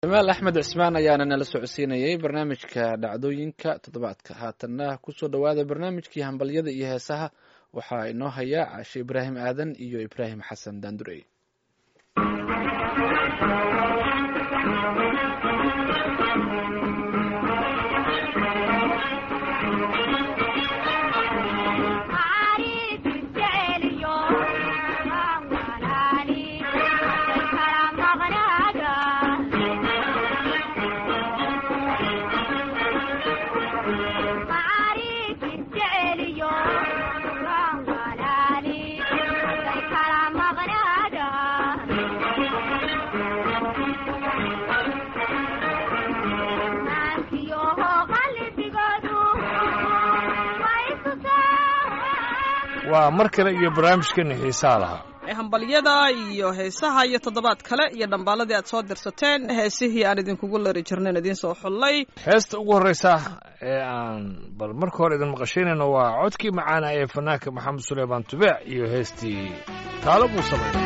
jamaal axmed cismaan ayaana nala socodsiinayay barnaamijka dhacdooyinka toddobaadka haatanna kusoo dhowaada barnaamijkii hambalyada iyo heesaha waxaa inoo haya caashe ibraahim aadan iyo ibraahim xasan daandurey waa mar kale iyo barnaamijkeena xiisaha lahaa hambalyada iyo heesaha iyo toddobaad kale iyo dhambaaladii aad soo dirsateen heesihii aan idinkugu lari jirnayn idiin soo xullay heesta ugu horreysa ee aan bal marka hore idin maqashaynayno waa codkii macaana ee fanaanka maxamed suleymaan tubeec iyo heestii taalo buu sameeyay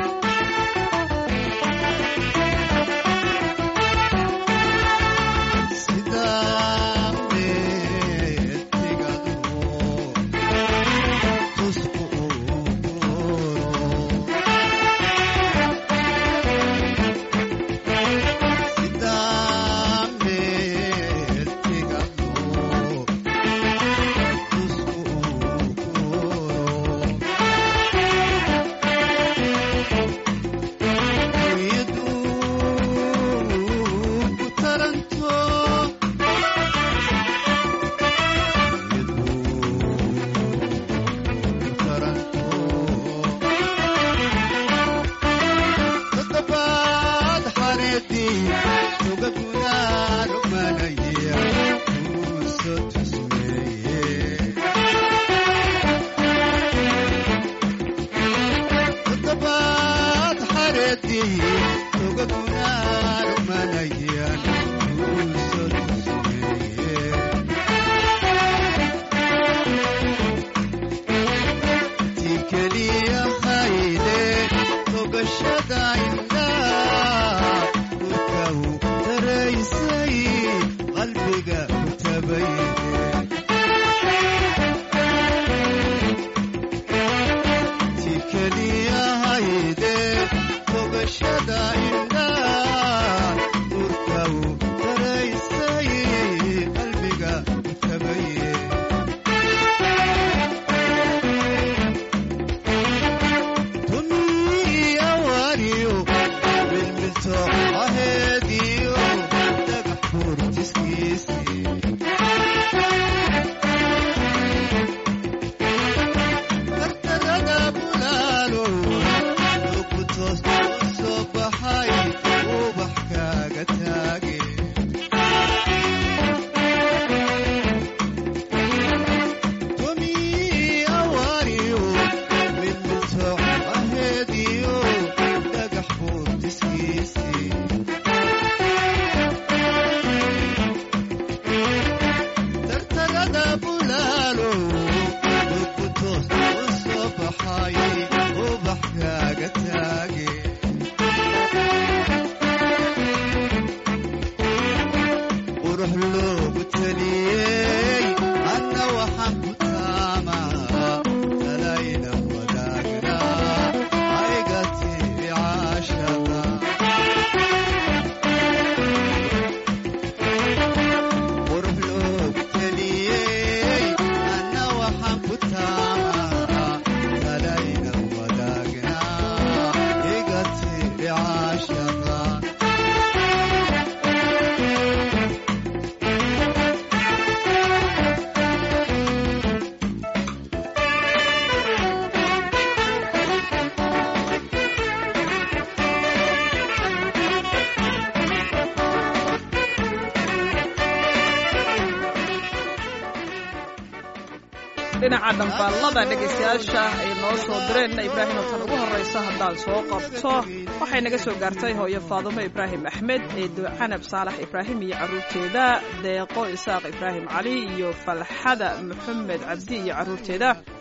dhinaca dhambaalada dhegaystayaasha ay noo soo direen ibraahim oo tan ugu horraysa haddaan soo qabto waxay naga soo gaartay hooyo faadumo ibraahim axmed eedo canab saalax ibraahim iyo carruurteeda deeqo isaaq ibraahim cali iyo falxada maxamed cabdi iyo carruurteeda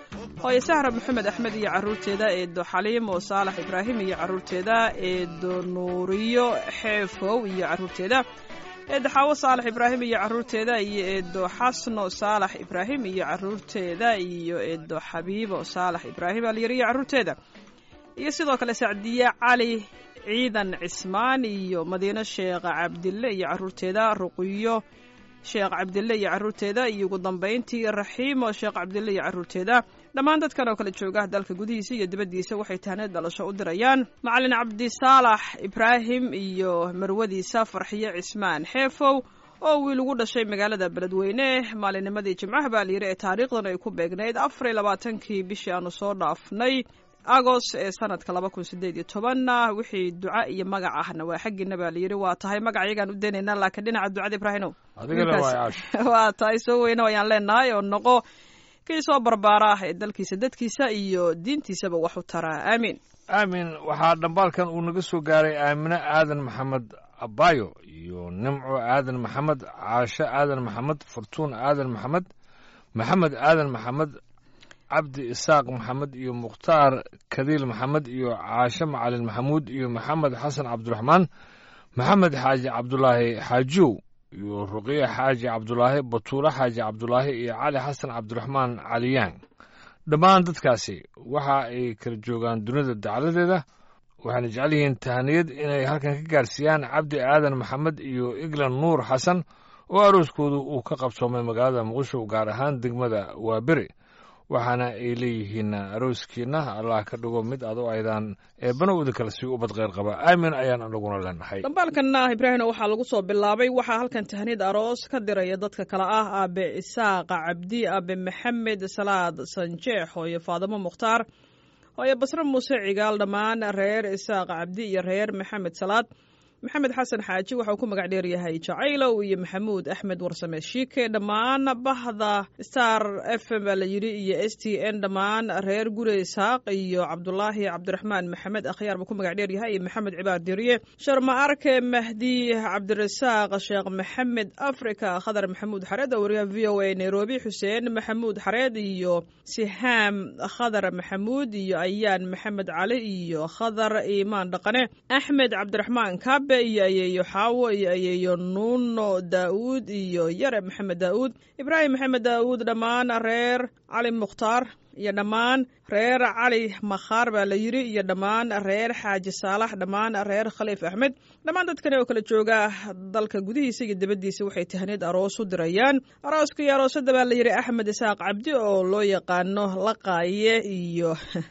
hooye sahra maxamed axmed iyo caruurteeda eedo xaliim oo saalax ibraahim iyo caruurteeda eedo nuuriyo xeefow iyo caruurteeda eedo xaawo saalax ibraahim iyo caruurteeda iyo eedo xasno saalax ibraahim iyo caruurteeda iyo eedo xabiibo saalax ibraahim alyar iyo caruurteeda iyo sidoo kale sacdiye cali ciidan cismaan iyo madiine sheekh cabdille iyo caruurteeda ruqiyo sheekh cabdille iyo caruurteeda iyo ugu dambayntii raxiimo sheekh cabdille iyo caruurteeda dhammaan dadkan oo kale jooga dalka gudihiisa iyo dibaddiisa waxay tahneed dhalasho u dirayaan macalin cabdisaalax ibraahim iyo marwadiisa farxiyo cismaan xeefow oo wiil ugu dhashay magaalada beledweyne maalinnimadii jimcaha baa layidhi ee taariikhdan ay ku beegnayd afar iyo labaatankii bishii aanu soo dhaafnay agos ee sanadka laba kun sideed iyo tobanna wixii duca iyo magac ahna waa xaggiina baa layidhi waa tahay magac iyagaan u daynaynaa laakiin dhinaca ducada ibraahinow adigana waa caash waa tahay soo weyna ayaan leenahay oo noqo kii soo barbaara ah ee dalkiisa dadkiisa iyo diintiisaba wax u taraa aamiin aamin waxaa dhambaalkan uu naga soo gaaray aamine aadan maxamed abayo iyo nimco aadan maxamed caasho aadan maxamed furtuun aadan maxamed maxamed aadan maxamed cabdi isaaq maxamed iyo mukhtaar kadiil maxamed iyo caashe macalin maxamuud iyo maxamed xasan cabdiraxmaan maxamed xaaji cabdulaahi xaajiyow iyo ruqiya xaaji cabdulaahi batuule xaaji cabdulaahi iyo cali xasan cabdiraxmaan caliyaan dhammaan dadkaasi waxa ay kala joogaan dunida dacladeeda waxaana jecel yihiin tahaniyad inay halkan ka gaarsiiyaan cabdi aadan maxamed iyo iglan nuur xasan oo arooskoodu uu ka qabsoomay magaalada muqdisho gaar ahaan degmada waaberi waxaana ay leeyihiin arooskiina allah ka dhigo mid aad u aydaan eebbanowda kale si ubad kheyr qaba aamin ayaan anaguna leenahay dhambaalkanna ibraahino waxaa lagu soo bilaabay waxaa halkan tahnid aroos ka diraya dadka kale ah aabe isaaqa cabdi aabe maxamed salaad sanjeex hooyo faadimo mukhtaar hooyo basre muuse cigaal dhammaan reer isaaqa cabdi iyo reer maxamed salaad maxamed xasan xaaji waxauu ku magac dheeryahay jacaylow iyo maxamuud axmed warsame shiike dhammaan bahda star f m baa la yidhi iyo s t n dhammaan reer gure isaaq iyo cabdulaahi cabdiraxmaan maxamed akhyaar buu ku magac dheeryahay iyo maxamed cibaar diriye sharma arke mahdi cabdirasaaq sheekh maxamed africa khadar maxamuud xareed oo wariyaha v o a nairobi xuseen maxamuud xareed iyo sihaam khadar maxamuud iyo ayaan maxamed cali iyo khadar iimaan dhaqane axmed cabdiraxmaan kabe iyo ayeeyo xaawo iyo ayeeyo nuuno daa'uud iyo yare maxamed daa'uud ibraahim maxamed daa'uud dhammaan reer cali mukhtaar iyo dhammaan reer cali makhaar baa la yidhi iyo dhammaan reer xaaji saalax dhammaan reer khaliif axmed dhammaan dadkani oo kala jooga dalka gudihiisa iyo dibaddiisa waxay tahneed aroos u dirayaan arooska iyo aroosada baa la yidhi axmed isaaq cabdi oo loo yaqaano laqaaye iyo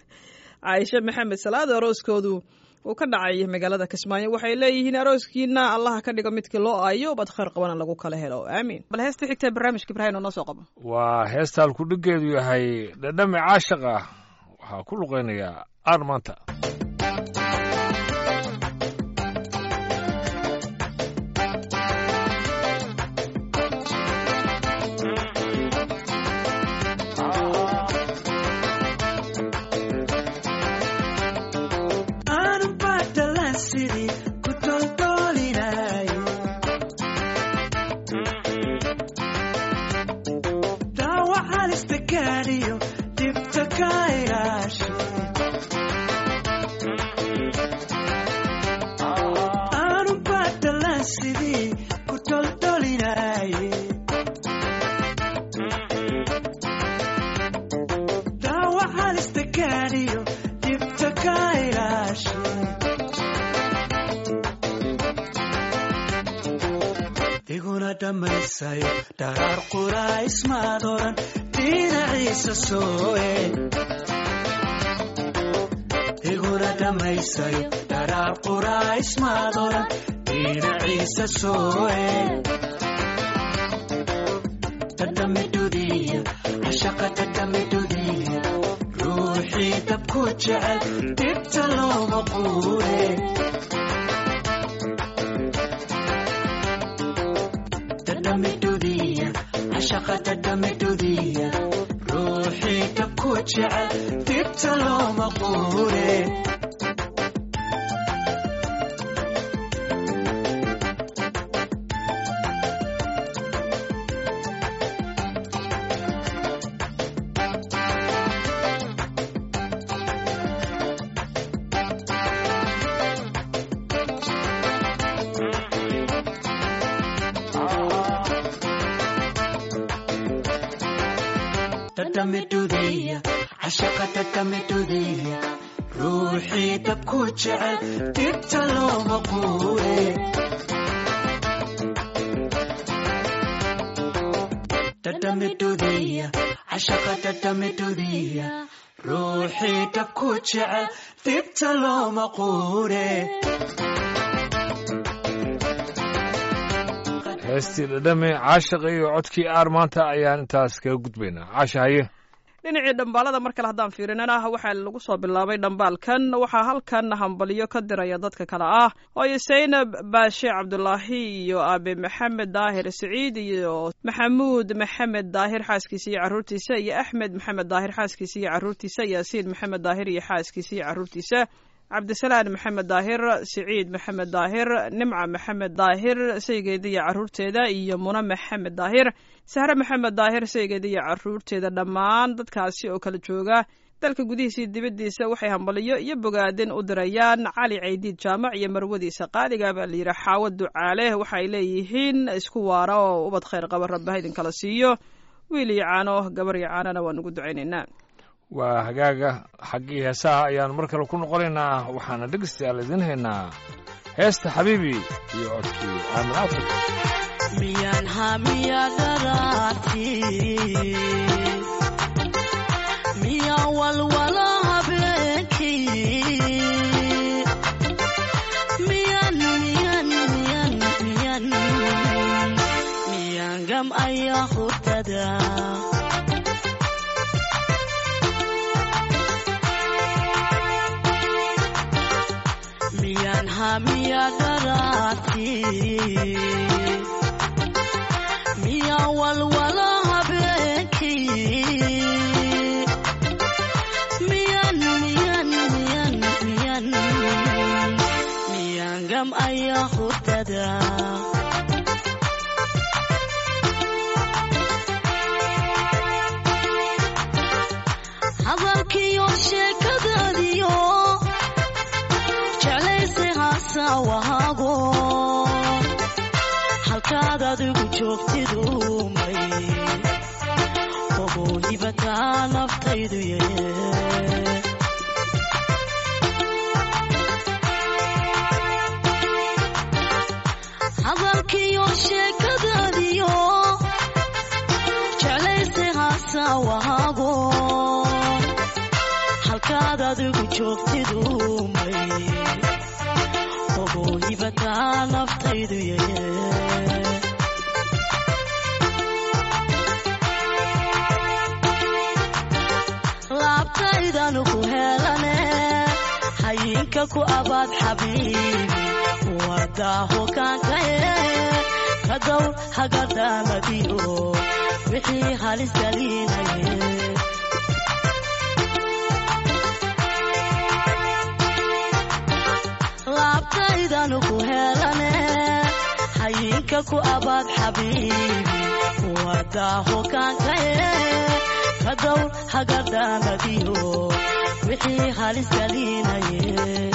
caaisho maxamed salaad arooskoodu uu ka dhacay magaalada kismaayo waxay leeyihiin arooskiina allaha ka dhigo midkii loo aayo bad khayr qabana lagu kala helo aamiin bal heesta xigta barnaamijka ibraahim oo noo soo qabo waa heesta halkudhigeedu yahay dhadhami caashaq ah waxaa ku luqaynayaa aar maanta dharaar quraysmaad oran dhinaciisa sooe iguna dhammaysayo dharaar quraysmaad oran dhinaciisa sooe dadamidudiya cashaqa dadamidudiya ruuxii dabku jecel dhibta looma quure shaqadadamidudiya ruuxii dabku jecel dibta looma quure dhadhamidhudeeya cashaqa dhadhamidhudeeya ruuxii dabku jecel dibta looma quure dhadhamidhudeeya cashaqa dhadhamidhudeeya ruuxii dabku jecel dibta looma quure heestii dhadhame caashiqa iyo codkii aar maanta ayaan intaas kaga gudbaynaa caasha haye dhinacii dhambaalada mar kale haddaan fiirinana waxaa lagu soo bilaabay dhambaalkan waxaa halkan hambalyo ka diraya dadka kale ah hooyo saynab baashe cabdulaahi iyo aabe maxamed daahir siciid iyo maxamuud maxamed daahir xaaskiisa iyo caruurtiisa iyo axmed maxamed daahir xaaskiisa iyo caruurtiisa yaasiin maxamed daahir iyo xaaskiisa iyo caruurtiisa cabdisalaan maxamed daahir siciid maxamed daahir nimca maxamed daahir saygeeda iyo caruurteeda iyo muna maxamed daahir sahre maxamed daahir saygeeda iyo caruurteeda dhammaan dadkaasi oo kala jooga dalka gudihiisa iyo dibaddiisa waxay hambaliyo iyo bogaadin u dirayaan cali caydiid jaamac iyo marwadiisa qaaliga baa layidhi xaawo ducaale waxaay leeyihiin isku waara oo ubad khayr qaba rabbaha idinkala siiyo wiil iyo caano gabar iyo caanona waan ugu ducaynaynaa waa hagaaga xaggii heesaha ayaanu mar kale ku noqonaynaa waxaana dhegeystayaal idiin haynaa heesta xabiibi iyo codkii aamin afrika miyaan hamiya dharaarti miya walwala habeenkii miyan miyan miyan miyan miyan gam ayaa hurdada miyan hamiya dharaarti miya walwala habeenkii miyan miyan miyan miyan miyan gam ayaa hurdada hadalkiyo sheekadaadiyo jeclayse haasawahaago halkaad adigu joogtidumay ogow hibataa naftaydu yee hadalkiyo sheekadaadiyo jeclayse haasawahaago halkaad adigu joogtidumay ogow hibataa naftaydu yee laabtaydan ku helane hayinka ku abaad xabiibi wadaaho kaankaye kadow hagadaamadiyo wixii halis galinaye laabtaydan ku helane hayinka ku abaad xabiibi wadaaho kaankaye kadow hagadaamadiyo wixii halis galinaye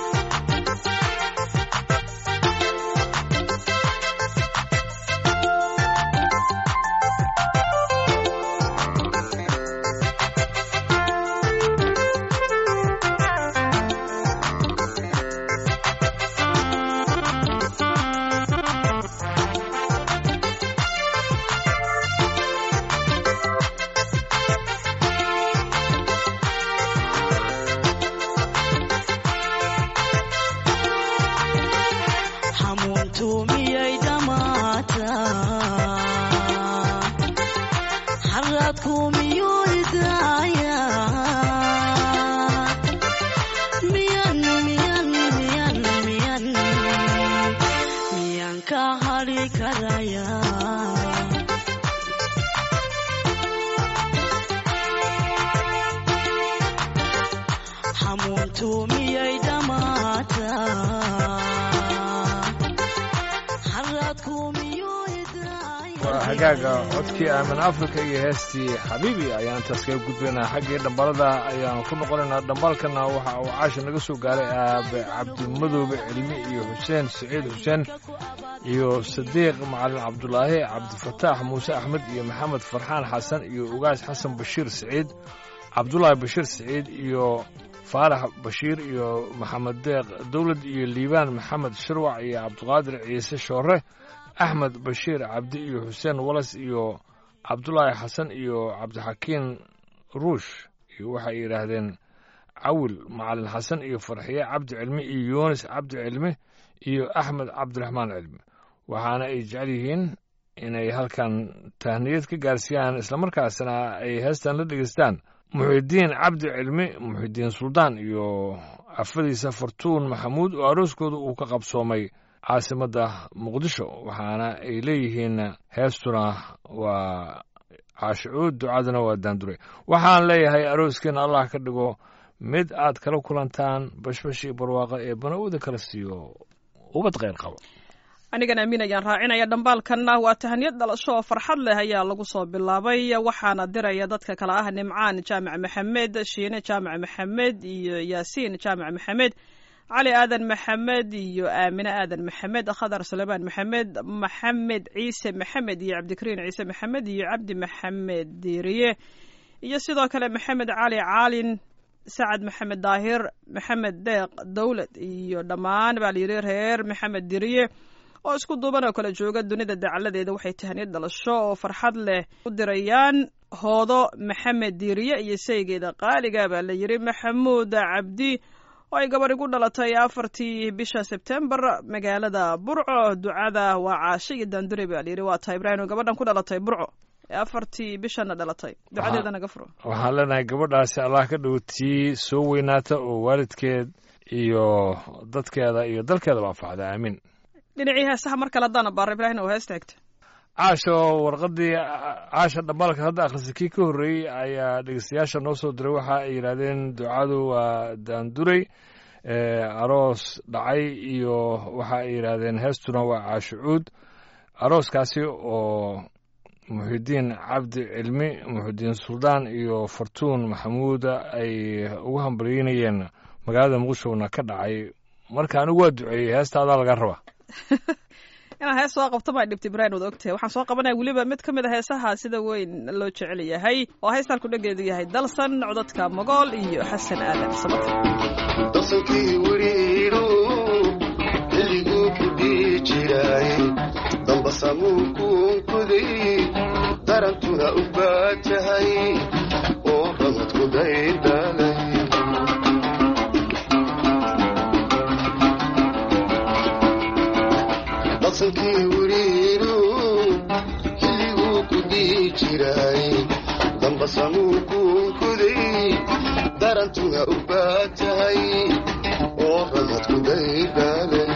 hamuuntu miyay dhammaataa haraadku miyuu idaayaa miyan miyan miyan miyan miyan ka hadhi karayaa hamuuntu miyay dhammaataa haraadku miyuu idaayaa waa hagaaga codkii aamin africa iyo heestii xabiibi ayaan intaas kaga gudbaynaa xaggii dhambalada ayaan ku noqonaynaa dhambaalkana waxa uu caasha naga soo gaaray aabe cabdimadoobe cilmi iyo xuseen siciid xuseen iyo sadiiq macalin cabdulaahi cabdifataax muuse axmed iyo maxamed farxaan xasan iyo ugaas xasan bashiir siciid cabdulaahi bashiir siciid iyo faarax bashiir iyo maxamed deeq dowlad iyo liibaan maxamed shirwac iyo cabdiqaadir ciise shoore axmed bashiir cabdi iyo xuseen walas iyo cabdulaahi xasan iyo cabdixakiin ruush iyo waxay yidhaahdeen cawil macalin xasan iyo farxiye cabdi cilmi iyo yunis cabdi cilmi iyo axmed cabdiraxmaan cilmi waxaana ay jecel yihiin inay halkan tahniyad ka gaarsiiyaan islamarkaasna ay heestan la dhegeystaan muxidiin cabdi cilmi muxidiin suldaan iyo afadiisa fartuun maxamuud oo arooskooda uu ka qabsoomay caasimadda muqdisho waxaana ay leeyihiin heestuna waa caashicuud ducaduna waa daandure waxaan leeyahay arooskeena allah ka dhigo mid aad kala kulantaan bashbash iyo barwaaqo ee bana'uuda kala siiyo ubad kheyr qabo anigan amiin ayaan raacinaya dhambaalkanna waa tahaniyad dhalasho oo farxad leh ayaa lagu soo bilaabay waxaana diraya dadka kale ah nimcaan jaamac maxamed shiine jaamac maxamed iyo yaasiin jaamac maxamed cali aadan maxamed iyo aamine aadan maxamed khadar sulaymaan maxamed maxamed ciise maxamed iyo cabdikariin ciise maxamed iyo cabdi maxamed diiriye iyo sidoo kale maxamed cali caalin sacad maxamed daahir maxamed deeq dowlad iyo dhammaan baa layidhi reer maxamed diriye oo isku duuban oo kala jooga dunida dacaladeeda waxay tahaniyad dhalasho oo farxad leh u dirayaan hoodo maxamed diiriye iyo saygeeda qaaliga baa la yidhi maxamuud cabdi oo ay gabadhi ku dhalatay afartii bisha sebtembar magaalada burco ducada waa caasho iyo daandure baa layidhi waa tahay ibraahim oo gabadhan ku dhalatay burco ee afartii bishana dhalatay ducadeeda naga furo waxaan leenahay gabadhaasi allah ka dhow tii soo weynaata oo waalidkeed iyo dadkeeda iyo dalkeedaba anfacda aamiin dhinacii heesaha mar kale haddaan abaara ibraahim oo heesta xigta caasho warqadii caasha dhambaalka hadda akhrisa kii ka horreeyey ayaa dhegeystayaasha noo soo diray waxa ay yidhaahdeen ducadu waa daanduray aroos dhacay iyo waxa ay yidhaahdeen heestuna waa caashucuud arooskaasi oo muxidiin cabdi cilmi muxidiin suldaan iyo fartuun maxamuuda ay ugu hambalyeynayeen magaalada muqdishona ka dhacay marka anigu waa duceeyey heestaadaa laga rabaa inaan hees soo qabto maa dhibta ibraahim wad ogtahay waxaan soo qabanaya weliba mid ka mid a heesaha sida weyn loo jecel yahay oo heestaan ku dhageedu yahay dalsan codadka mogool iyo xasan aadan sababta dalsankii weriiru xilliguu ku dhihi jiray dambasamuu kuunkuday darantuna u baatahay oo ramadku daydalay dalsankii weriiru xilliguu ku dhihi jiray dambasamuu kuunkuday darantuna u baatahay oo ramadku daydalay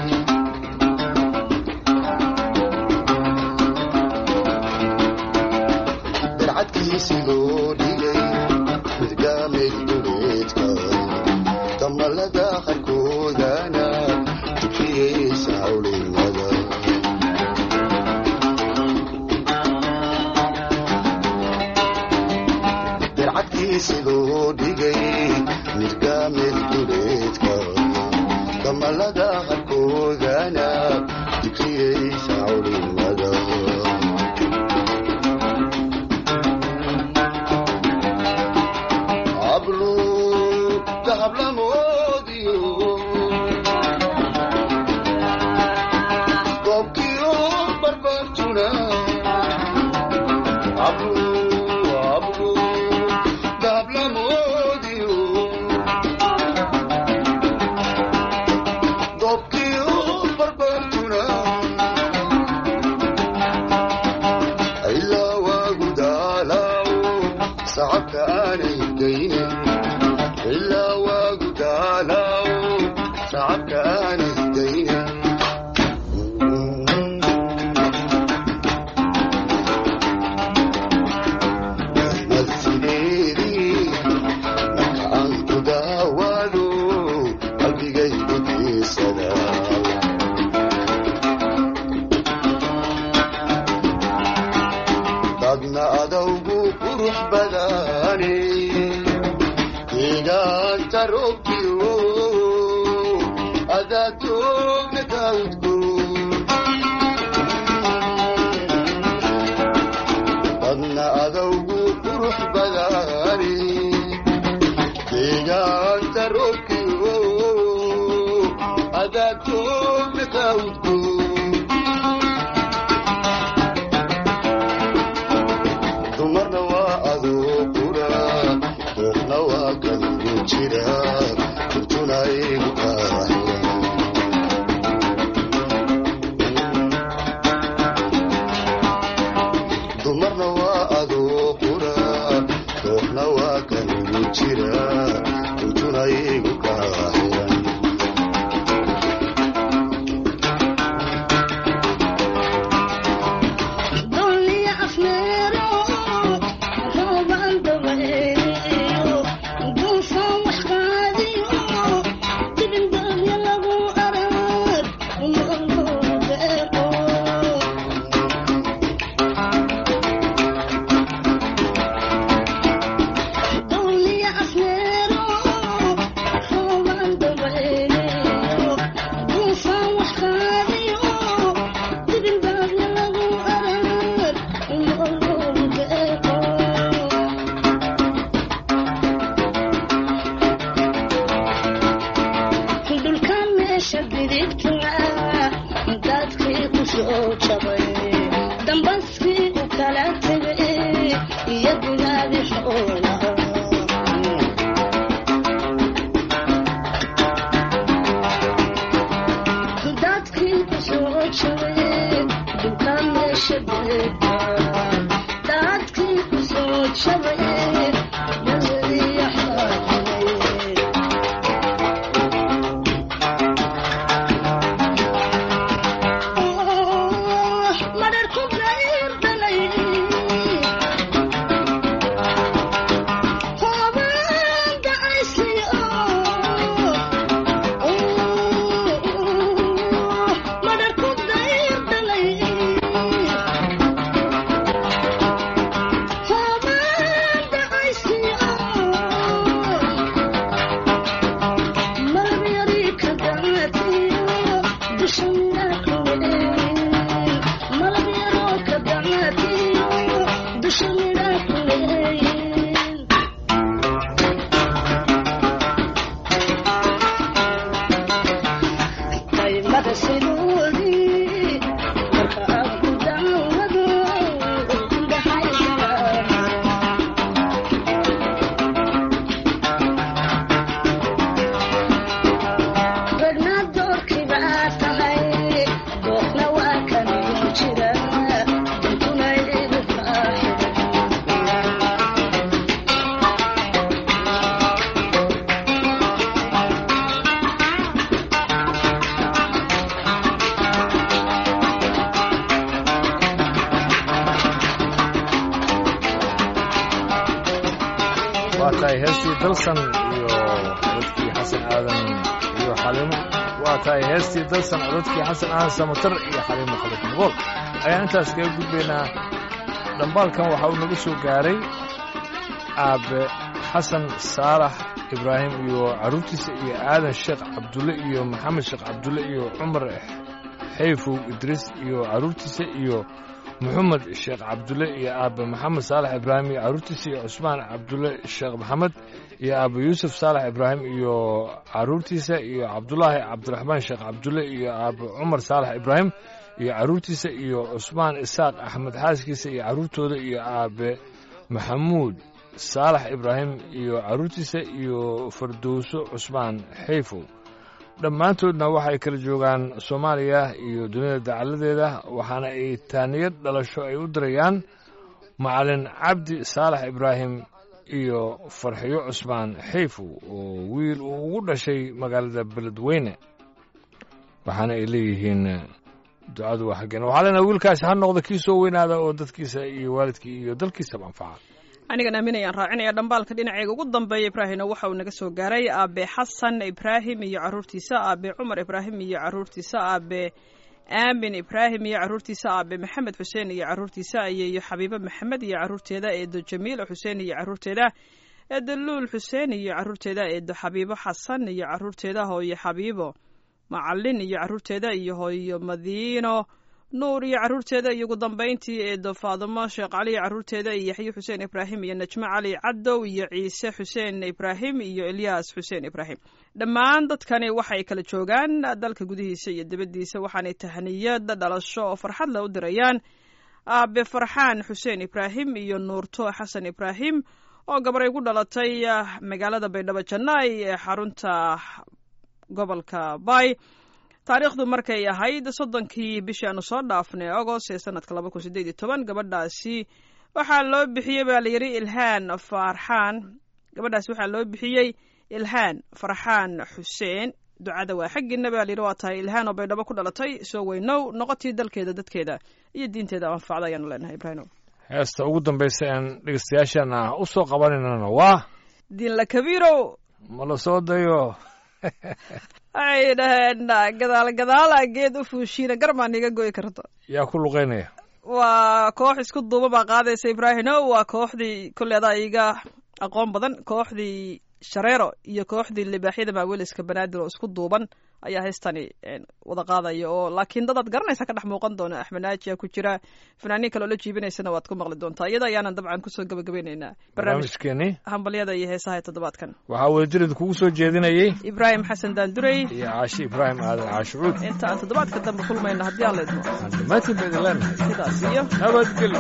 darcadkiisi loo dhigay midgaameed duleedka damalada qarkoodana tukiyeysa hawlinada darcadkiisi loo dhigay midgaameed duleedka damalada qarkoodana tukiyeysa hawlinada ablu dahablamoodiyo goobkiyo barbartuna ablu ablu dahablamoodiyo goobkiyo barbartuna ilaa waagu daalaw sacabka aanay geynin ilaa waagu daalaw sacabka aanay geynin adawgu qurux badani deegaanta roobkiyo adaatoogna kaudgoon dadna adawgu qurux badani deegaanta roobkiyo adaatoogna kaudgoon dumarna waa adoo qura ruuxna waa kalugu jira kurtuna igu qaaxiya dumarna waa adoo qura ruuxna waa kalugu jira kurtuna igu qaaxiya دنيا أفنيرو روبان دبيرو دوفا وحقاديو تبن دنيا لغو أراد ومغلو بيقو دنيا أفنيرو روبان دبيرو دوفا وحقاديو تبن دنيا لغو أراد ومغلو بيقو dhulkan meesha bidigta dadkii ku soo jabay dambaskii u kala tegay iyo gudaadi xoolaha dadkii ku soo jabay dhulkan meesha bidigta dadkii ku soo jabay nabadiyo xoolaha waa tahay heestii dalsan iyo codadkii xasan aadan iyo xaliimo waa tahay heestii dalsan codadkii xasan aadan samatar iyo xaliimo khalif mugool ayaan intaas kaga gudbaynaa dhambaalkan waxa uu naga soo gaaray aabe xasan saalax ibraahim iyo carruurtiisa iyo aadan sheekh cabdulle iyo maxamed sheekh cabdulle iyo cumar xayfow idriis iyo carruurtiisa iyo moxamed sheekh cabdulle iyo aabe maxamed saalax ibraahim iyo carruurtiisa iyo cusmaan cabdulle sheekh maxamed iyo aabe yuusuf saalax ibraahim iyo carruurtiisa iyo cabdulaahi cabdiraxmaan sheekh cabdulle iyo aabe cumar saalax ibraahim iyo carruurtiisa iyo cusmaan isaaq axmed xaaskiisa iyo carruurtooda iyo aabe maxamuud saalax ibraahim iyo carruurtiisa iyo fardowso cusmaan xayfow dhammaantoodna waxay kala joogaan soomaaliya iyo dunida dacaladeeda waxaana ay taaniyad dhalasho ay u dirayaan macalin cabdi saalax ibraahim iyo farxiyo cusmaan xayfow oo wiil uu ugu dhashay magaalada beledweyne waxaana ay leeyihiin ducadu waa xaggeen waxaa leenaha wiilkaasi ha noqda kii soo weynaada oo dadkiisa iyo waalidkii iyo dalkiisaba anfaca anigan aaminayaan raacinaya dhambaalka dhinaceega ugu dambeeya ibraahimna waxa uu naga soo gaaray aabe xasan ibraahim iyo caruurtiisa aabe cumar ibraahim iyo caruurtiisa aabe aamin ibraahim iyo caruurtiisa aabe maxamed xuseen iyo caruurtiisa ayeeyo xabiibo maxamed iyo caruurteeda eedo jamiil xuseen iyo caruurteeda eedo luul xuseen iyo caruurteeda eedo xabiibo xasan iyo caruurteeda hooyo xabiibo macalin iyo caruurteeda iyo hooyo madiino nuur iyo caruurteeda iyo ugu dambayntii eedo faadimo sheekh cali iyo caruurteeda iyo yaxye xuseen ibraahim iyo najmo cali cadow iyo ciise xuseen ibraahim iyo elyaas xuseen ibraahim dhammaan dadkani waxay kala joogaan dalka gudihiisa iyo dibaddiisa waxaanay tahniyad dhalasho oo farxad le u dirayaan aabe farxaan xuseen ibraahim iyo nuurto xasan ibraahim oo gabaray ku dhalatay magaalada baydhabo jannaay ee xarunta gobolka bay taariikhdu markay ahayd soddonkii bishii aanu soo dhaafnay agost ee sanadka laba kun sideed iyo toban gabadhaasi waxaa loo bixiyey baa la yidhi ilhaan farxaan gabadhaasi waxaa loo bixiyey ilhaan farxaan xuseen ducada waa xaggiina baa layidhi waa tahay ilhaan oo baydhabo ku dhalatay soo weynow noqotii dalkeeda dadkeeda iyo diinteeda anfacda ayaanu leenahay ibraahim heesta ugu dambaysa aan dhegeystayaashana u soo qabanaynana waa diinla kabiirow ma la soo dayo waxay dhaheen gadaal gadaala geed u fuushiina garmaan iga goyi karto yaa ku luqeynaya waa koox isku duuba baa qaadaysa ibraahino waa kooxdii kolleedaa iga aqoon badan kooxdii shareero iyo kooxdii libaaxyada maaweliska banaadir oo isku duuban ayaa heystani wada qaadaya oo laakiin dadaad garanaysa ka dhex muuqan doona axmed naajiya ku jira fanaaniin kale oo la jiibinaysana waad ku maqli doontaa iyada ayaanan dabcan kusoo gabagabaynaynaa barnaamijkeeni hambalyada iyo heesaha ee toddobaadkan waxaa wadajirid kugu soo jeedinayey ibraahim xasan daandurey iyo caashi ibraahim aadan caashucuud inta aan toddobaadka dambe kulmayno haddii aan leedmo waxaan dhammaantiin ba idin leenahay sidaas iyo nabadgelyo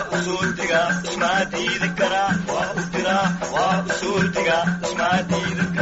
waa u diidi karaa waa u diraa waa u soo digaa ismaa diidi